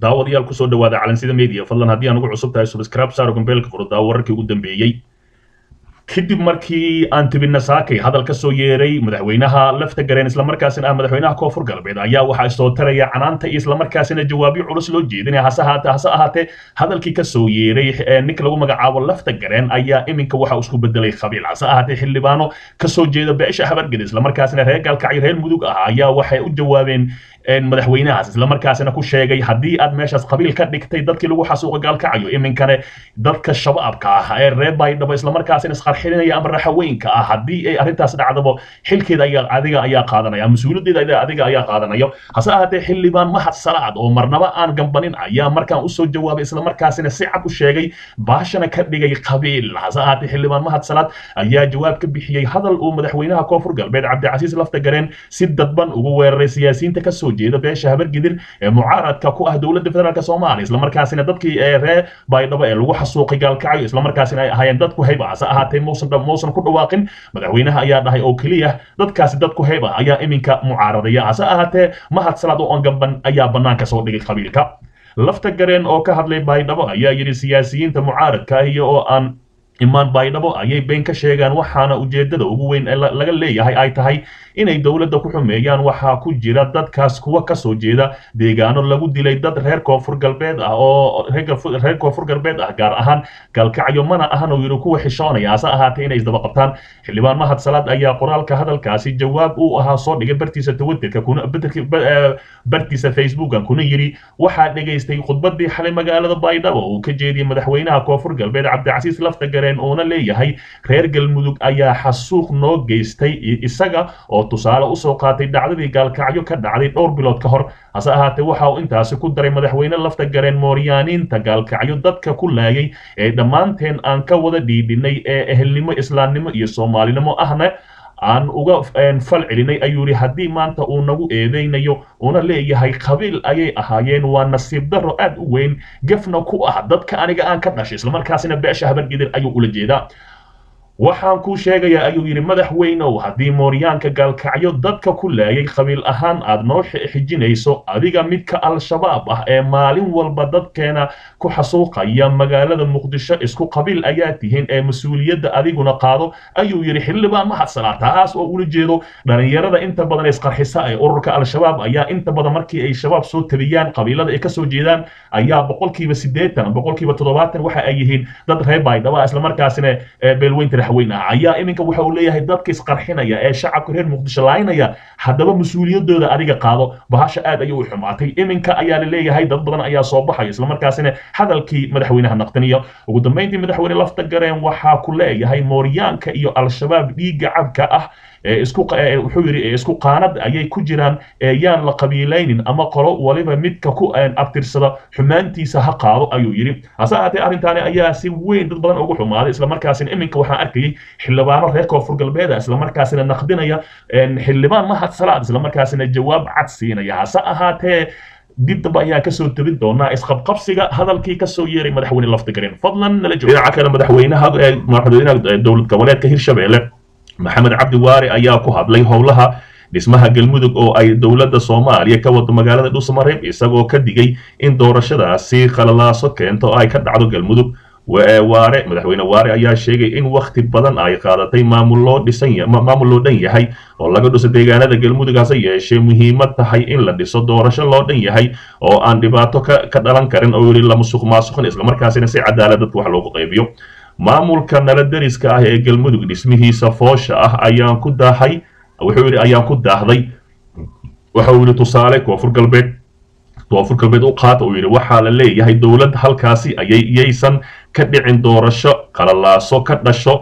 daawadayaal kusoo dhawaada calansida media fadlan haddii aan ugu cusub tahay subscribe saaro gambeelka furdaa wararkii ugu dambeeyey kadib markii aan tibina saakay hadal ka soo yeeray madaxweynaha lafta gareen islamarkaasina ah madaxweynaha koonfur galbeed ayaa waxaa soo taraya canaanta iyo islamarkaasina jawaabyo culus loo jeedinaya hase ahaatee hase ahaatee hadalkii ka soo yeeray ninka lagu magacaabo lafta gareen ayaa iminka waxa isku bedelay qabiil hase ahaatee xildhibaano kasoo jeeda beesha habarged islamarkaasina reer gaalkacyo reer mudug ah ayaa waxay u jawaabeen madaxweynahaas islamarkaasina ku sheegay haddii aad meeshaas qabiil ka dhigtay dadkii lagu xasuuqa gaalkacayo iminkane dadka shabaabka ah ee reer baydhabo islamarkaasina isqarxinaya ama raxaweynka ah haddii ay arrintaas dhacdabo xilkeeda ayaa adiga ayaa qaadanaya mas-uuliyaddeeda adiga ayaa qaadanayo hase ahaatee xildhibaan mahad salaad oo marnaba aan gambanin ayaa markaan usoo jawaabay islamarkaasina si cad u sheegay baashana ka dhigay qabiil hase ahaatee xildhibaan mahad salaad ayaa jawaab ka bixiyey hadal uu madaxweynaha koonfur galbeed cabdicasiis lafta gareen si dadban ugu weeraray siyaasiyiinta kasoo jeeda beesha habargidir ee mucaaradka ku ah dowladda federaalk soomaaliya islamarkaasina dadkii reer baydhabo ee lagu xasuuqay gaalkacyo islamarkaasina ay ahaayeen dadku hayb ah hase ahaatee muusan muusan ku dhawaaqin madaxweynaha ayaa dhahay oo keliya dadkaasi dadku hayb ah ayaa iminka mucaaradaya hase ahaatee mahad salaad oo aan gamban ayaa banaanka soo dhigay qabiilka lafta gareen oo ka hadlay baydhabo ayaa yidhi siyaasiyiinta mucaaradka iyo oo aan imaan baydhabo ayay been ka sheegaan waxaana ujeedada ugu weyn ee laga leeyahay ay tahay inay dowladda ku xumeeyaan waxaa ku jira dadkaas kuwa kasoo jeeda deegaano lagu dilay dad reer koonfur galbeed ah oo reer koonfur galbeed ah gaar ahaan gaalkacyo mana ahan oo yidhi kuwa xishoonaya hase ahaatee inay isdaba qabtaan xildhibaan mahad salaad ayaa qoraalka hadalkaasi jawaab uu ahaa soo dhigay bartiisa twitterka kuna bartiisa facebookan kuna yidhi waxaa dhegaystay khudbadii xalay magaalada baydhabo uu ka jeediyey madaxweynaha koonfur galbeed cabdicasiis lafta gareen uuna leeyahay reer galmudug ayaa xasuuq noo geystay isaga oo tusaale usoo qaatay dhacdadii gaalkacyo ka dhacday dhowr bilood ka hor hase ahaatee waxa uu intaasi ku daray madaxweyne lafta gareen mooryaaniinta gaalkacyo dadka ku laayay ee dhammaanteen aan ka wada dhiidhinay ee ehelnimo islaamnimo iyo soomaalinimo ahna aan uga fal celinay ayuu yidhi haddii maanta uu nagu eedeynayo una leeyahay qabiil ayay ahaayeen waa nasiib darro aad u weyn gefna ku ah dadka aniga aan ka dhashay islamarkaasina beesha habargidir ayuu ula jeedaa waxaan kuu sheegayaa ayuu yidhi madaxweynow haddii mooryaanka gaalkacyo dadka ku laayay qabiil ahaan aad noo xijinayso adiga midka al-shabaab ah ee maalin walba dadkeena ku xasuuqaya magaalada muqdisho isku qabiil ayaa tihiin ee mas-uuliyadda adiguna qaado ayuu yidhi xildhibaan mahad salaa taas oo ula jeedo dhalinyarada inta badan isqarxisa ee ururka al-shabaab ayaa inta badan markii ay shabaab soo tabiyaan qabiilada ay kasoo jeedaan ayaa boqolkiiba siddeetan boqolkiiba toddobaatan waxa ay yihiin dad reer baydhaba islamarkaasina beelweynta ayaa iminka waxa uu leeyahay dadka isqarxinaya ee shacabka reer muqdisho laaynaya haddaba mas-uuliyadooda adiga qaado bahasha aad ayay u xumaatay iminka ayaa la leeyahay dad badan ayaa soo baxaya islamarkaasina hadalkii madaxweynaha naqdaniyo ugu dambeyntii madaxweyne lafta gareen waxaa ku leeyahay mooryaanka iyo al-shabaab dhiigga cabka ah isku wuxuu yidhi isku qaanad ayay ku jiraan yaan la qabiilaynin ama qolo waliba midka ku abtirsada xumaantiisa ha qaado ayuu yidhi hase ahaatee arrintaani ayaa si weyn dad badan ugu xumaaday islamarkaasina iminka waxaan arkayay xildhibaano reer koonfur galbeeda islamarkaasina naqdinaya xildhibaan mahad salaad islamarkaasina jawaab cad siinaya hase ahaatee dib dambe ayaan kasoo tabin doonaa isqabqabsiga hadalkii kasoo yeeray madaxweyne lafta gareen fadlan nala joogo dhinaca kale madaxweynaha madaxweynaha dowlad goboleedka hirshabelle maxamed cabdi waare ayaa ku hadlay howlaha dhismaha galmudug oo ay dowladda soomaaliya ka wado magaalada dhuusamareeb isagoo ka digay in doorashadaasi qalalaaso keento ay ka dhacdo galmudug waare madaxweyne waare ayaa sheegay in wakhti badan ay qaadatay maamul loo dhisan maamul loo dhan yahay oo laga dhiso deegaanada galmudug hase yeeshee muhiimad tahay in la dhiso doorasho loo dhan yahay oo aan dhibaato ka ka dhalan karin oo yidhi la musuq maasuqin islamarkaasina si cadaalad dadka wax loogu qaybiyo maamulka nala deriska ah ee galmudug dhismihiisa foosha ah ayaan ku daahay wuxuu yidhi ayaan ku daahday waxa uu yidhi tusaale koonfur galbeed koonfur galbeed u qaata uu yidhi waxaa la leeyahay dowlad halkaasi ayay iyaysan ka dhicin doorasho qalalaaso ka dhasho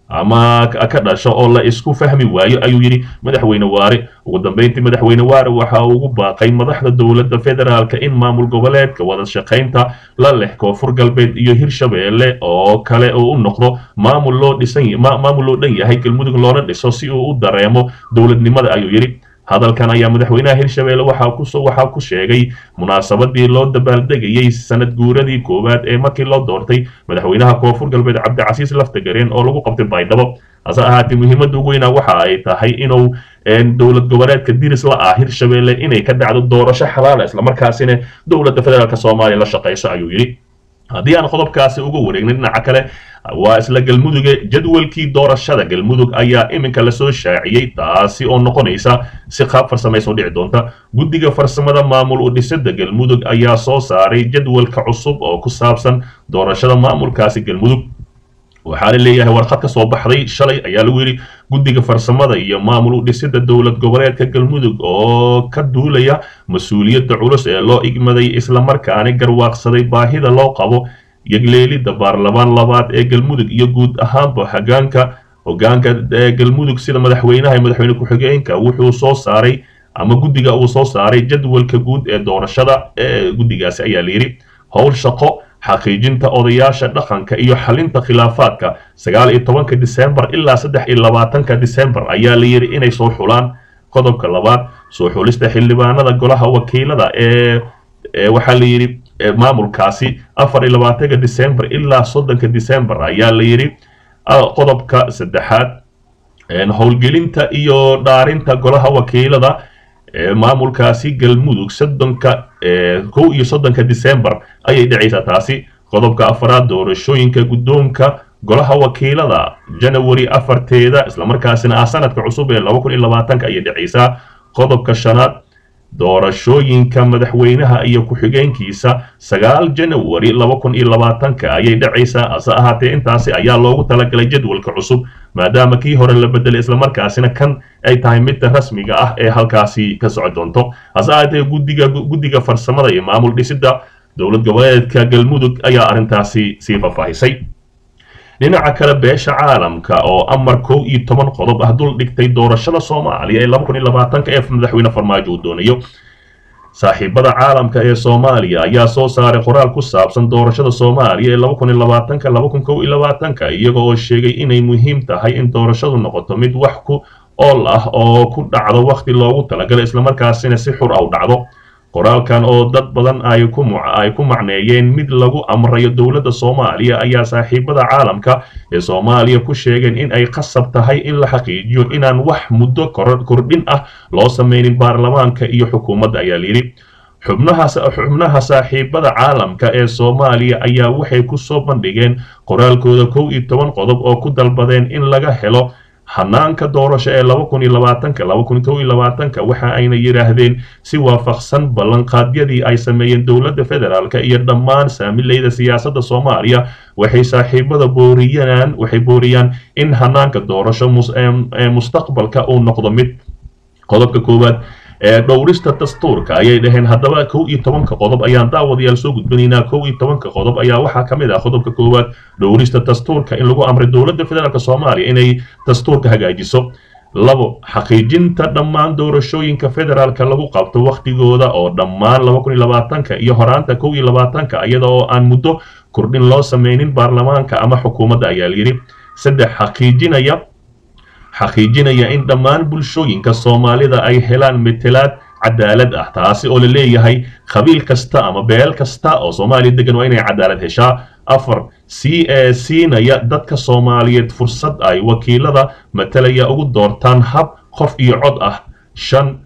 ama ka dhasho oo la isku fahmi waayo ayuu yidhi madaxweyne waare ugu dambeyntii madaxweyne waare waxa uu ugu baaqay madaxda dowladda federaalka in maamul goboleedka wada shaqaynta la leh koonfur galbeed iyo hirshabeelle oo kale uu u noqdo maamul loo dhisan maamul loo dhan yahay galmudug loona dhiso si uu u dareemo dowladnimada ayuu yidhi hadalkan ayaa madaxweynaha hirshabelle waxaa ku sheegay munaasabadii loo dabaaldegayey sanad guuradii koowaad ee markii loo doortay madaxweynaha koonfur galbeed cabdicasiis laftagareen oo lagu qabtay baydhabo hase ahaatee muhiimadda ugu weyna waxa ay tahay inuu dowlad goboleedka diris la ah hirshabelle inay ka dhacdo doorasho xalaala islamarkaasina dowladda federaalk soomaaliya la shaqayso ayuu yidhi haddii aan qodobkaasi uga wareegnay dhinaca kale waa isla galmuduge jadwalkii doorashada galmudug ayaa iminka lasoo shaaciyey taasi oo noqonaysa si qaab farsamayso dhici doonta guddiga farsamada maamul u dhisida galmudug ayaa soo saaray jadwalka cusub oo ku saabsan doorashada maamulkaasi galmudug waxaa la leeyahay warqad ka soo baxday shalay ayaa lagu yidhi guddiga farsamada iyo maamul u dhisida dowlad goboleedka galmudug oo ka duulaya mas-uuliyadda culus ee loo igmaday islamarkaani garwaaqsaday baahida loo qabo yegleelidda baarlamaan labaad ee galmudug iyo guud ahaanba hogaanka hogaanka galmudug sida madaxweynaha madaxweyne ku-xigeenka wuxuu soo saaray ama guddiga uu soo saaray jadwalka guud ee doorashada ee guddigaasi ayaa layidhi howl shaqo xaqiijinta odayaasha dhaqanka iyo xalinta khilaafaadka sagaal iyo tobanka disembar ilaa saddex iyo labaatanka disembar ayaa la yidhi inay soo xulaan qodobka labaad soo xulista xildhibaanada golaha wakiilada ee waxaa la yidhi maamulkaasi afar iyo labaatanka disembar ilaa soddonka disembar ayaa la yidhi qodobka saddexaad howlgelinta iyo dhaarinta golaha wakiilada maamulkaasi galmudug soddonka kow iyo soddonka disembar ayay dhacaysaa taasi qodobka afaraad doorashooyinka guddoonka golaha wakiilada janawari afarteeda islamarkaasina ah sanadka cusub ee laba kun iyo labaatanka ayay dhacaysaa qodobka shanaad doorashooyinka madaxweynaha iyo ku-xigeenkiisa sagaal janawari laba kun iyo labaatanka ayay dhacaysaa hase ahaatee intaasi ayaa loogu talagalay jadwalka cusub maadaama kii hore la bedelay islamarkaasina kan ay tahay midda rasmiga ah ee halkaasi ka soco doonto hase ahaatee guddiga guddiga farsamada iyo maamul dhisida dowlad goboleedka galmudug ayaa arrintaasi sii faahfaahisay dhinaca kale beesha caalamka oo amar kow iyo toban qodob ah dul dhigtay doorashada soomaaliya ee laba kun iyo labaatanka ee madaxweyne farmaajo uu doonayo saaxiibada caalamka ee soomaaliya ayaa soo saaray qoraal ku saabsan doorashada soomaaliya ee laba kun iyo labaatanka laba kun kow iyo labaatanka iyaga oo sheegay inay muhiim tahay in doorashadu noqoto mid wax ku ool ah oo ku dhacdo wakhti loogu talagalay islamarkaasina si xur ah u dhacdo qoraalkan oo dad badan ay ku ay ku macneeyeen mid lagu amrayo dowladda soomaaliya ayaa saaxiibada caalamka ee soomaaliya ku sheegeen in ay qasab tahay in la xaqiijiyo inaan wax muddo kordhin ah loo sameynin baarlamaanka iyo xukuumadda ayaa layidhi xubnaha xubnaha saaxiibada caalamka ee soomaaliya ayaa waxay ku soo bandhigeen qoraalkooda kow iyo toban qodob oo ku dalbadeen in laga helo hanaanka doorasho ee laba kun iyo labaatanka laba kun kow iyo labaatanka waxa ayna yidhaahdeen si waafaqsan ballanqaadyadii ay sameeyeen dowladda federaalka iyo dhammaan saamileyda siyaasadda soomaaliya waxay saaxiibada booriyaan waxay booriyaan in hanaanka doorasho mustaqbalka uu noqdo mid qodobka koowaad ee dhowrista dastuurka ayay dhaheen haddaba kow iyo tobanka qodob ayaan daawadayaal soo gudbinaynaa kow iyo tobanka qodob ayaa waxaa ka mid ah qodobka koowaad dhowrista dastuurka in lagu amray dowladda federaalk soomaaliya inay dastuurka hagaajiso labo xaqiijinta dhammaan doorashooyinka federaalka lagu qabto wakhtigooda oo dhammaan laba kun iyo labaatanka iyo horaanta kow iyo labaatanka iyada oo aan muddo kordhin loo sameynin baarlamaanka ama xukuumadda ayaa layidhi saddex xaqiijinaya xaqiijinaya in dhammaan bulshooyinka soomaalida ay helaan metelaad cadaalad ah taasi oo la leeyahay qabiil kasta ama beel kasta oo soomaaliya degan waa inay cadaalad heshaa afar si ee siinaya dadka soomaaliyeed fursad ay wakiilada matalaya ugu doortaan hab qof iyo cod ah shan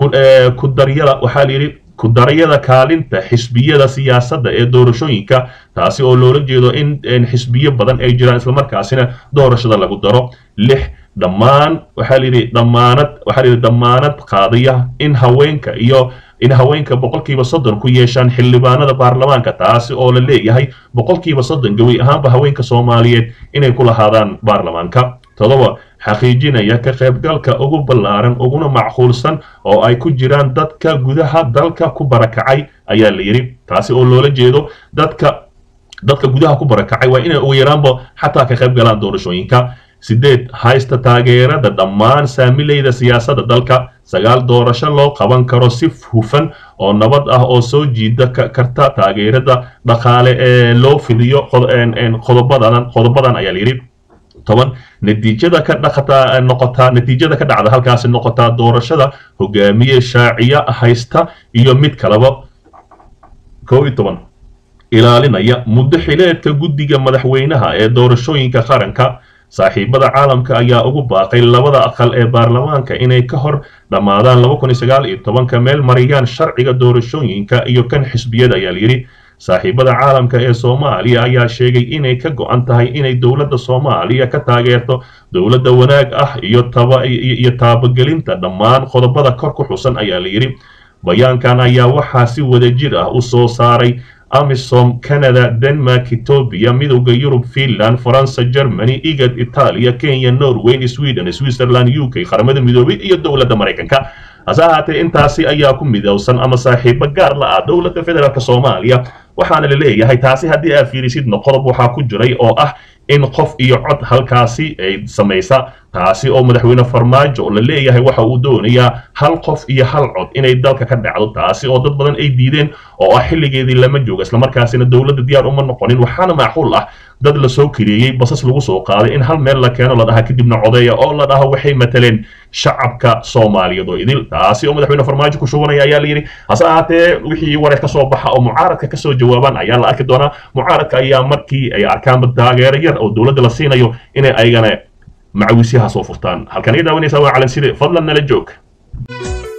ku daryada waxaa layidhi ku daryada kaalinta xisbiyada siyaasadda ee doorashooyinka taasi oo loola jeedo in xisbiyo badan ay jiraan islamarkaasina doorashada lagu daro lix dhammaan waxaa layidhi dhammaanad waxaa layidhi dhammaanad qaadaya in haweenka iyo in haweenka boqolkiiba soddon ku yeeshaan xildhibaanada baarlamaanka taasi oo la leeyahay boqolkiiba soddon gawi ahaanba haweenka soomaaliyeed inay ku lahaadaan baarlamaanka toddoba xaqiijinaya ka qaybgalka ugu ballaaran uguna macquulsan oo ay ku jiraan dadka gudaha dalka ku barakacay ayaa la yidhi taasi oo loola jeedo dadka dadka gudaha ku barakacay waa inay ugu yaraanba xataa ka qayb galaan doorashooyinka sideed haysta taageerada dhammaan saamileyda siyaasadda dalka sagaal doorasho loo qaban karo si hufan oo nabad ah oo soo jiida karta taageerada dhaqaale ee loo fidiyo qodobadan qodobadan ayaa layidhi toban natiijada ka dhaqataa noqotaa natiijada ka dhacda halkaasi noqotaa doorashada hogaamiye shaaciya haysta iyo mid kaleba kow iyo toban ilaalinaya muddo xileedka guddiga madaxweynaha ee doorashooyinka qaranka saaxiibada caalamka ayaa ugu baaqay labada aqal ee baarlamaanka inay ka hor dhammaadaan laba kun iyo sagaal iyo tobanka meel mariyaan sharciga doorashooyinka iyo kan xisbiyada ayaa layidhi saaxiibada caalamka ee soomaaliya ayaa sheegay inay ka go-an tahay inay dowladda soomaaliya ka taageerto dowladda wanaag ah iyo iyo taabagelinta dhammaan qodobada kor ku xusan ayaa layidhi bayaankan ayaa waxaa si wadajir ah u soo saaray amisom canada denmark etoobiya midowda yurub finland faransa germany igad itaaliya kenya norway sweden switzerland u k qaramada midoobay iyo dowladda maraykanka hase ahaatee intaasi ayaa ku midowsan ama saaxiibo gaar la ah dowladda federaalk soomaaliya waxaana la leeyahay taasi haddii aad fiirisidna qodob waxaa ku jiray oo ah in qof iyo cod halkaasi ay samaysa taasi oo madaxweyne farmaajo la leeyahay waxa uu doonayaa hal qof iyo hal cod inay dalka ka dhacdo taasi oo dad badan ay diideen oo ah xilligeedii lama joogo islamarkaasina dowladda diyaar uma noqonin waxaana macquul ah dad la soo kirieyey basas lagu soo qaaday in hal meel la keeno la dhaha kadibna codeeya oo la dhaho waxay mataleen shacabka soomaaliyeed oo idil taasi oo madaxweyne farmaajo ku shubanaya ayaa la yidhi hase ahaatee wixii wareer ka soo baxa oo mucaaradka kasoo jawaabaan ayaa la arki doonaa mucaaradka ayaa markii ay arkaanba taageero yar oo dowladda la siinayo inay ayagana macawisyaha soo furtaan halkan iga daawanaysaa waa calanside fadlan nala joog